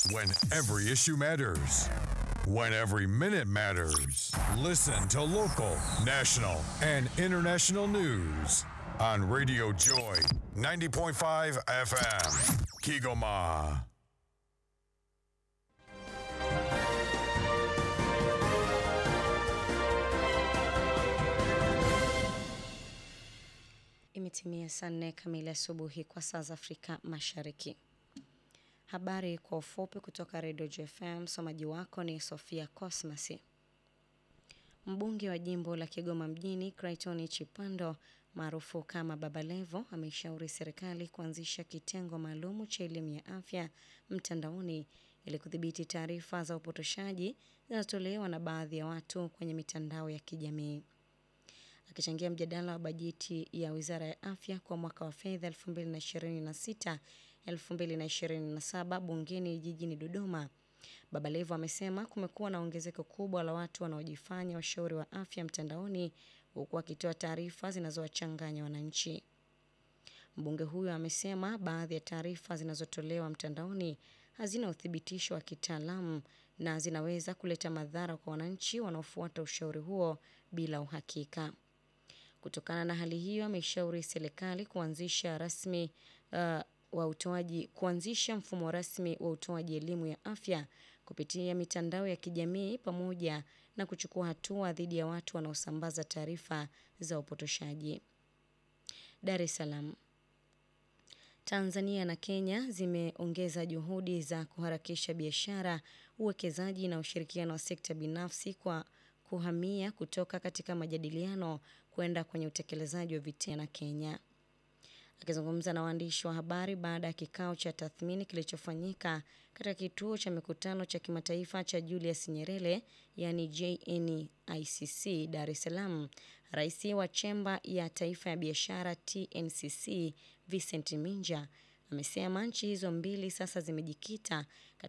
When every issue matters. When every minute matters. Listen to local, national, and international news on Radio Joy 90.5 FM. Kigoma. Imetimia saa nne kamili asubuhi kwa saa za Afrika Mashariki. Habari kwa ufupi kutoka Redio JFM. Msomaji wako ni Sofia Cosmas. Mbunge wa jimbo la Kigoma mjini Clayton Chipando maarufu kama Baba Levo ameishauri serikali kuanzisha kitengo maalumu cha elimu ya afya mtandaoni ili kudhibiti taarifa za upotoshaji zinazotolewa na baadhi ya watu kwenye mitandao ya kijamii. Akichangia mjadala wa bajeti ya Wizara ya Afya kwa mwaka wa fedha 2026 2027 bungeni jijini Dodoma, Baba Levo amesema kumekuwa na ongezeko kubwa la watu wanaojifanya washauri wa afya mtandaoni huku wakitoa taarifa zinazowachanganya wananchi. Mbunge huyo amesema baadhi ya taarifa zinazotolewa mtandaoni hazina uthibitisho wa kitaalamu na zinaweza kuleta madhara kwa wananchi wanaofuata ushauri huo bila uhakika. Kutokana na hali hiyo, ameishauri serikali kuanzisha rasmi uh, wa utoaji kuanzisha mfumo rasmi wa utoaji elimu ya afya kupitia mitandao ya kijamii pamoja na kuchukua hatua dhidi ya watu wanaosambaza taarifa za upotoshaji. Dar es Salaam. Tanzania na Kenya zimeongeza juhudi za kuharakisha biashara, uwekezaji na ushirikiano wa sekta binafsi kwa kuhamia kutoka katika majadiliano kwenda kwenye utekelezaji wa vitendo na Kenya. Akizungumza na waandishi wa habari baada ya kikao cha tathmini kilichofanyika katika kituo cha mikutano cha kimataifa cha Julius Nyerere yani JNICC Dar es Salaam, Rais wa Chemba ya Taifa ya Biashara TNCC Vincent Minja amesema nchi hizo mbili sasa zimejikita katika